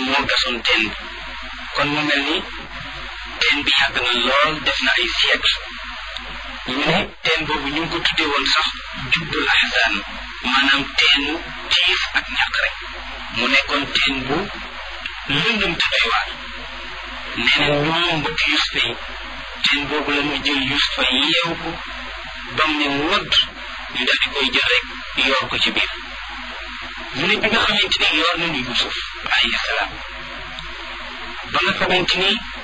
moo gasoon teen bi kon mu mel ni teen bi yàgg na lool def na ay siècle ñu ne teen boobu ñu ngi ko tuddee woon sax jubbul ahzan maanaam teenu tiif ak ñàkk rek mu nekkoon teen bu lëndëm te doy waar nee na ñoom mbokk Yusufa yi teen boobu la ñu jël Yusufa yeew ko bam ne wodd ñu daal di koy jël rek yoor ko ci biir ñu ne bi nga xamante ni yoor nañu Yusuf alayhi salaam ba nga xamante ni